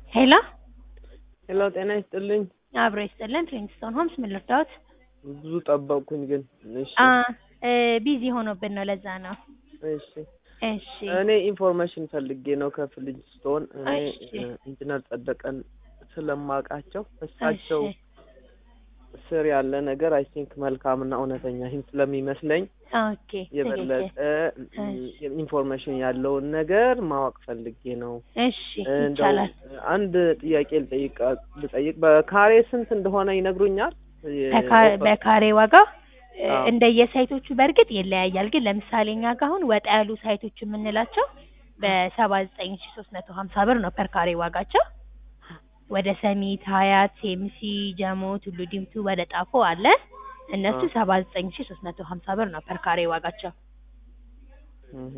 ሄሎ ሄሎ ጤና ይስጥልኝ። አብሮ ይስጥልን። ፕሪንስቶን ሆምስ ምን ልርዳዎት? ብዙ ጠበቅኩኝ ግን እሺ አ እ ቢዚ ሆኖብን ነው ለዛ ነው። እሺ እሺ እኔ ኢንፎርሜሽን ፈልጌ ነው ከፍልጅስቶን እኔ እሺ። እ ኢንጂነር ጸደቀን ስለማውቃቸው እሳቸው እሺ ስር ያለ ነገር አይ ቲንክ መልካምና እውነተኛ ይህም ስለሚመስለኝ ኦኬ የበለጠ ትክክል። እ ኢንፎርሜሽን ያለውን ነገር ማወቅ ፈልጌ ነው። እሺ እንደው ይቻላል። አንድ ጥያቄ ልጠይቅ ልጠይቅ በካሬ ስንት እንደሆነ ይነግሩኛል? በካ- በካሬ ዋጋ እ አዎ። እንደየሳይቶቹ በእርግጥ ይለያያል። ግን ለምሳሌ እኛ ጋር አሁን ወጣ ያሉ ሳይቶች የምንላቸው በሰባ ዘጠኝ ሺ ሶስት መቶ ሀምሳ ብር ነው ፐር ካሬ ዋጋቸው። ወደ ሰሚት፣ ሀያት፣ ሴምሲ፣ ጀሞ፣ ቱሉ ዲምቱ ወደ ጣፎ አለ። እነሱ አዎ። ሰባ ዘጠኝ ሺ ሶስት መቶ ሀምሳ ብር ነው ፐር ካሬ ዋጋቸው። እህ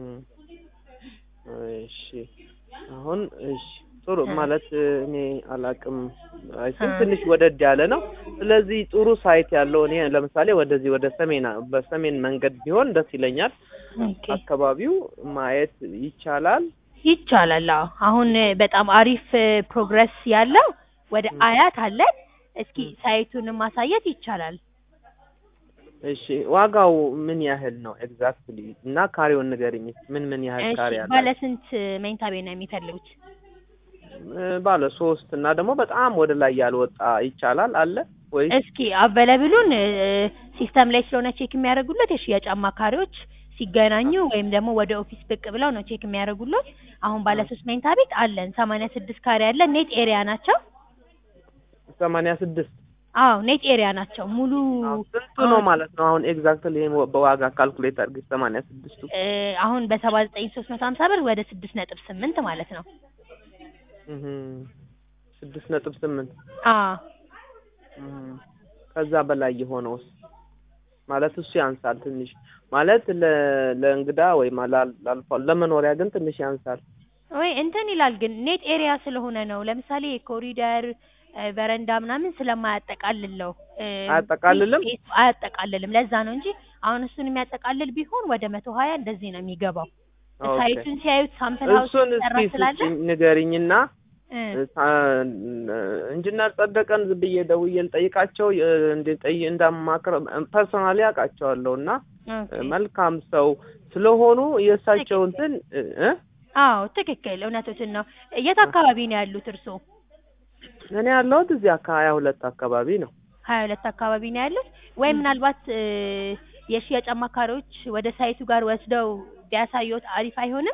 እሺ አሁን እሺ ጥሩ እ ማለት እ እኔ አላቅም አይ እ ቲንክ ትንሽ ወደድ ያለ ነው። ስለዚህ ጥሩ ሳይት ያለው እኔ ለምሳሌ ወደዚህ ወደ ሰሜን በሰሜን መንገድ ቢሆን ደስ ይለኛል። ኦኬ አካባቢው ማየት ይቻላል። ይቻላል። አዎ አሁን እ በጣም አሪፍ እ ፕሮግረስ ያለው ወደ እ አያት አለን። እስኪ እ ሳይቱንም ማሳየት ይቻላል። እሺ ዋጋው ምን ያህል ነው ኤግዛክትሊ? እና ካሬውን ንገሪኝ። ምን ምን ያህል እሺ ካሬ ባለ አላቸው? ስንት መኝታ ቤት ነው የሚፈልጉት? እ ባለ ሶስት እና ደግሞ በጣም ወደ ላይ ያልወጣ ይቻላል አለ ወይስ? እስኪ አቬለብሉን ሲስተም ላይ ስለሆነ ቼክ የሚያደርጉለት የሽያጭ አማካሪዎች ሲገናኙ ወይም ደግሞ ወደ ኦፊስ ብቅ ብለው ነው ቼክ የሚያደርጉለት። አሁን ባለ እ ሶስት መኝታ ቤት አለን። ሰማንያ ስድስት ካሬ አለ። ኔት ኤሪያ ናቸው። ሰማንያ ስድስት አዎ ኔት ኤሪያ ናቸው። ሙሉ አዎ ስንቱ ነው አሁን ማለት ነው? አሁን ኤግዛክትሊ ይሄን ወ- በዋጋ ካልኩሌት አድርገሽ ሰማንያ ስድስቱ እ አሁን በሰባ ዘጠኝ ሶስት መቶ ሀምሳ ብር ወደ ስድስት ነጥብ ስምንት ማለት ነው። እህ ስድስት ነጥብ ስምንት አዎ እህ ከዛ በላይ የሆነውስ ማለት እሱ ያንሳል ትንሽ ማለት ለ ለእንግዳ ወይም ላል- ላልፎ ለመኖሪያ ግን ትንሽ ያንሳል። ወይ እንትን ይላል ግን ኔት ኤሪያ ስለሆነ ነው። ለምሳሌ ኮሪደር እ በረንዳ ምናምን ስለማያጠቃልል ነው እ ፍሪ አያጠቃልልም? ስፔስ አያጠቃልልም። ለዛ ነው እንጂ አሁን እሱን የሚያጠቃልል ቢሆን ወደ መቶ ሀያ እንደዚህ ነው የሚገባው። ኦኬ ሳይቱን ሲያዩት ሳምፕል ሀውስ እሱን የተሰራ እስኪ ስላለ ስጭኝ ንገሪኝና እ እ ሳ- ኢንጂነር ጸደቀን ዝም ብዬ ደውዬ ልጠይቃቸው እ እንደ ጠይ እንዳማክር ፐርሶናሊ አውቃቸዋለሁ እና ኦኬ እ መልካም ሰው ስለሆኑ የእሳቸው ትክክል። እንትን እ እ አዎ ትክክል፣ እውነቶትን ነው። የት አካባቢ ነው ያሉት እርስዎ? እኔ ያለሁት እዚህ አካ ሀያ ሁለት አካባቢ ነው። ሀያ ሁለት አካባቢ ነው ያሉት ወይ ምናልባት እ የሽያጭ አማካሪዎች ወደ ሳይቱ ጋር ወስደው ቢያሳዩት አሪፍ አይሆንም?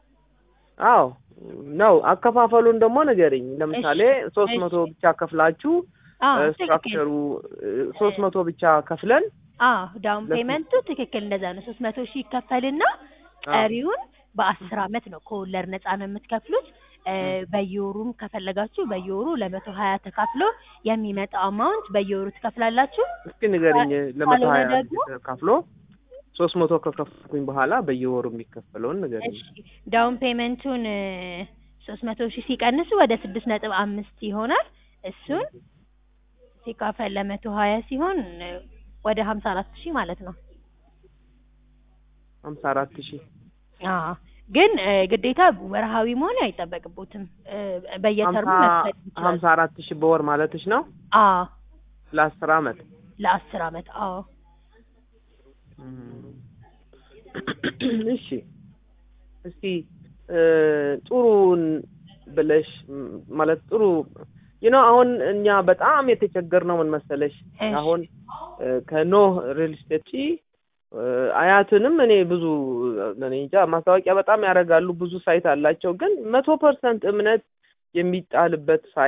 አዎ ነው። አከፋፈሉን ደግሞ ንገሪኝ። እሺ ለምሳሌ ሶስት መቶ እሺ ብቻ ከፍላችሁ አዎ ትክክል ስትራክቸሩ እ ሶስት መቶ ብቻ ከፍለን አዎ ዳውን ለስ ፔመንቱ ትክክል እንደዛ ነው። ሶስት መቶ ሺህ ይከፈልና አዎ ቀሪውን በአስር አመት ነው ከወለድ ነፃ ነው የምትከፍሉት። እ እ በየወሩም ከፈለጋችሁ በየወሩ ለመቶ ሀያ ተካፍሎ የሚመጣው አማውንት በየወሩ ትከፍላላችሁ። እስኪ ንገሪኝ። ካ- ለመቶ ካልሆነ ሀያ ደግሞ ተካፍሎ ሶስት መቶ ከከፍኩኝ በኋላ በየወሩ የሚከፈለውን ንገሪኝ። እሺ ዳውን ፔመንቱን ሶስት መቶ ሺህ ሲቀንሱ ወደ ስድስት ነጥብ አምስት ይሆናል። እሱን ሲካፈል ለመቶ ሀያ ሲሆን እ ወደ ሀምሳ አራት ሺህ ማለት ነው። ሀምሳ አራት ሺህ አዎ ግን እ ግዴታ ወርሃዊ መሆን አይጠበቅቦትም። እ ሀምሳ በየተርሙ መክፈል ይችላሉ። ሀምሳ አራት ሺህ በወር ማለትሽ ነው አዎ ለአስር አመት? ለአስር አመት አዎ እም። እሺ እስቲ እ ጥሩን ብለሽ ም- ማለት ጥሩ you know አሁን እኛ በጣም የተቸገርነው ምን መሰለሽ እሺ አሁን እ ከኖህ ሪል ስቴት እ አያትንም እኔ ብዙ እኔ እንጃ ማስታወቂያ በጣም ያደርጋሉ ብዙ ሳይት አላቸው ግን መቶ ፐርሰንት እምነት የሚጣልበት ሳይት